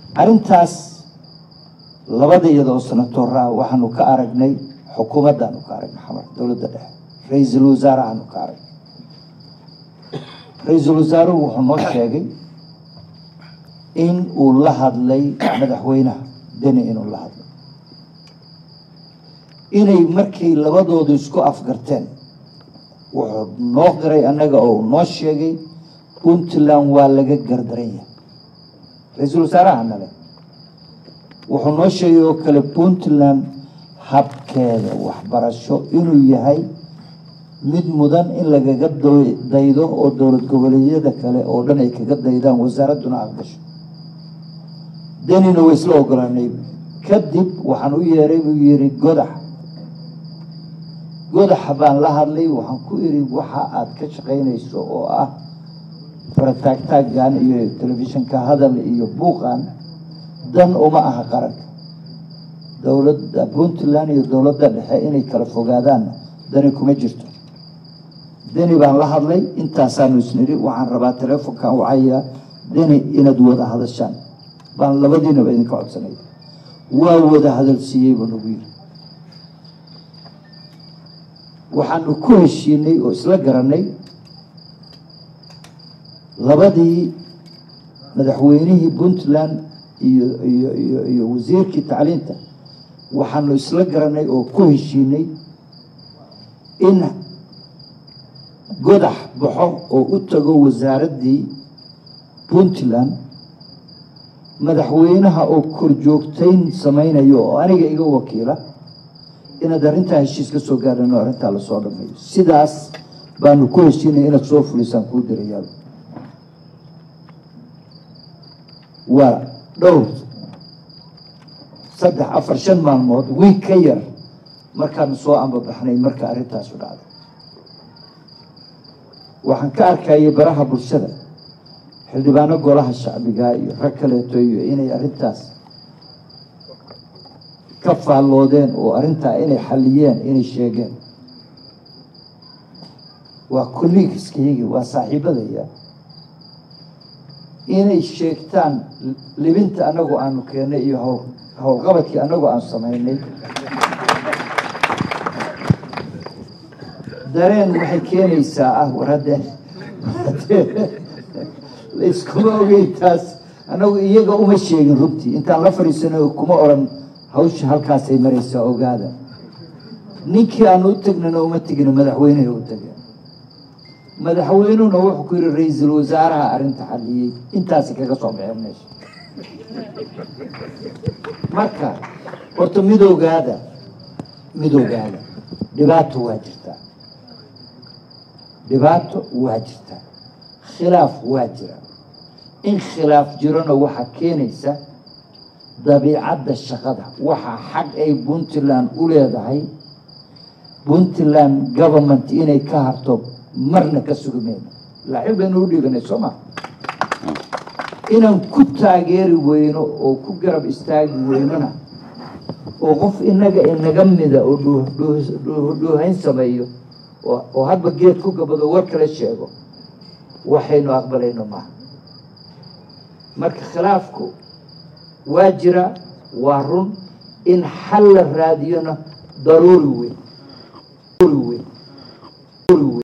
arrintaas labada iyadoo senatoora ah waxaanu ka aragnay xukuumaddaanu ka aragnay xamar dowladda dhexe ra-iisul wasaarahaanu ka aragnay ra-iisul wasaaruhu wuxuu noo sheegay in uu la hadlay madaxweynaha deni inuu la hadlay inay markay labadoodu isku afgarteen wuxuu noo qiray annaga oo noo sheegay puntland waa laga gardaran yahay ra-iisul wasaaraha nale wuxuu noo sheegay oo kale puntland habkeeda waxbarasho inuu yahay mid mudan in lagaga daydo oo dowlad goboleedyada kale oo dhan ay kaga daydaan wasaaradduna aqbasho denina way isla ogolaanay kadib waxaan u yeeray buu yihi godax godaxa baan la hadlay waxaan ku idhi waxa aada ka shaqaynayso oo ah farataagtaaggan iyo telefishinka hadal iyo buuqan dan uma aha qaranka dowladda puntland iyo dowladda dhexe inay kala fogaadaan dani kuma jirto deni baan la hadlay intaasaanu isnidhi waxaan rabaa teleefonkan wacayaa deni inaad wada hadashaan baan labadiinaba idinka codsanay waa wada hadalsiiyey buu nagu yiri waxaanu ku heshiinay oo isla garanay labadii madaxweynihii puntland iyo iyo iyo iyo wasiirkii tacliinta waxaanu isla garanay oo ku heshiinay in godax baxo oo u tago wasaaraddii puntland madaxweynaha oo korjoogtayn samaynayo oo aniga iga wakiila inaad arrintaa heshiis ka soo gaadhan oo arrintaa lasoo dhameeyo sidaas baanu ku heshiinaya inaad soo fulisaan kuu dirayaal waa dhowr saddex afar shan maalmood wiig ka yar markaanu soo ambabaxnay marka arrintaasu dhacday waxaan ka arkayay baraha bulshada xildhibaano golaha shacbiga iyo rag kaleeto iyo inay arrintaas ka faalloodeen oo arrintaa inay xalliyeen inay sheegeen waa kolliigiskayagii waa saaxiibadaya inay sheegtaan libinta annagu aanu keennay iyo hawl howlqabadkii annagu aanu samaynay dareen waxay keenaysaa ah war haddee layskuma ogeyn taas annagu iyaga uma sheegin runtii intaan la fadhiisano kuma odhan hawsha halkaasay maraysaa ogaada ninkii aanu u tegnana uma tegino madaxweynehi u tageen madaxweynuhuna wuxuu ku yihi ra-iisul wasaaraha arrinta xalliyey intaasi kaga soo baxeen meesha marka horta midoogaada midoogaada dhibaato waa jirtaa dhibaato waa jirtaa khilaaf waa jira in khilaaf jirona waxaa keenaysa dabiicadda shaqada waxaa xag ay puntland u leedahay puntland government inay ka harto marna ka sugi mayno laaxiin baynu u dhiibanay soo maa inaan ku taageeri weyno oo ku garab istaagi weynona oo qof inaga inaga mida oo dhuuhayn sameeyo oo hadba geed ku gabado war kale sheego waxaynu aqbalayno maaha marka khilaafku waa jira waa run in xal la raadiyona daruuri weyn